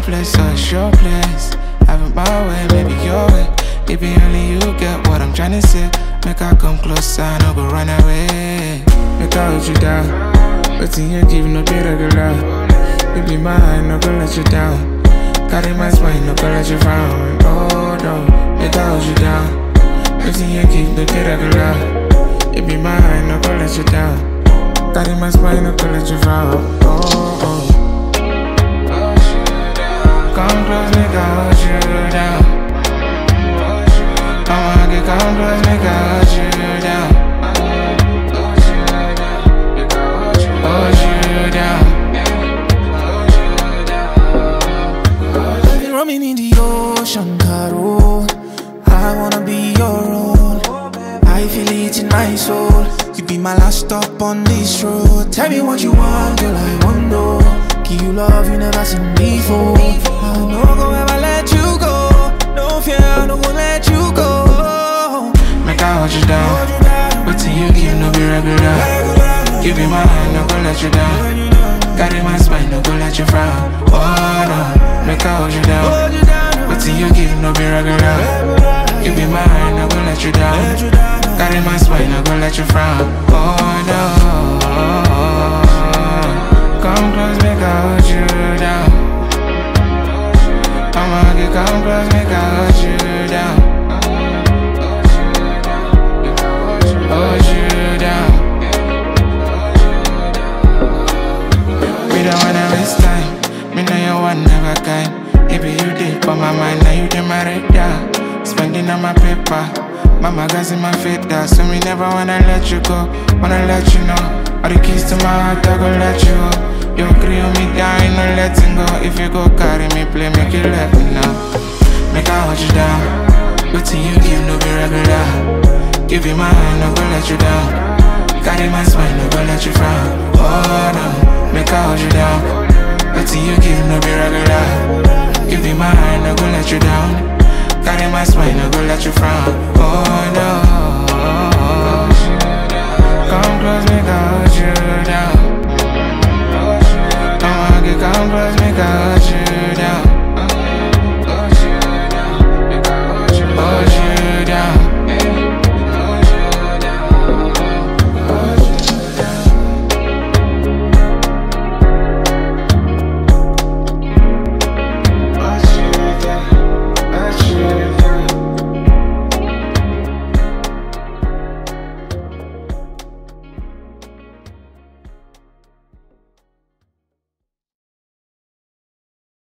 place, so it's your place. Have it my way, maybe your way. It be only you get what I'm tryna say. Make I come closer, no go run away. Make I hold you down. But in you give no be regular. You be mine, no go let you down. Carry my spine, no go let you frown. Oh no, make I hold you down. But in you give no be regular. You be mine, no go let you down. Carry my spine, no go let you frown. Oh oh. Come close, make I hold you down. I'ma get come close, make I hold you down. Hold you down. I've been roaming in the ocean, Caro. I wanna be your own. I feel it in my soul. You be my last stop on this road. Tell me what you want, girl. I want know. Give you love you never seen before. I no go ever let you go. No fear, I no go let you go. Make I hold you down. But till you give no be regular. Give me my hand, no go let you down. Carry my spine, no go let you frown. Oh no, make I hold you down. But till you give no be regular. Give me my hand, no go let you down. Carry my spine, no go let you frown. Oh no. Come close, make I hold you down. I'ma get come close, make I hold you down. Hold you down. We don't wanna waste time. Me know you one never kind. Maybe you did, but my mind now you did my radar. Spending on my paper. My magazine, my fader. So me never wanna let you go. Wanna let you know. All the keys to my heart, I go let you go. You agree on me down, ain't no letting go. If you go carry me, play, make you let me know. Make I hold you down. But till you give no be regular. Give you my hand, no go let you down. Carry my spine, no go let you frown. Oh no, make I hold you down. But till you give no be regular. Give you my hand, no go let you down. Carry my spine, no go let you frown.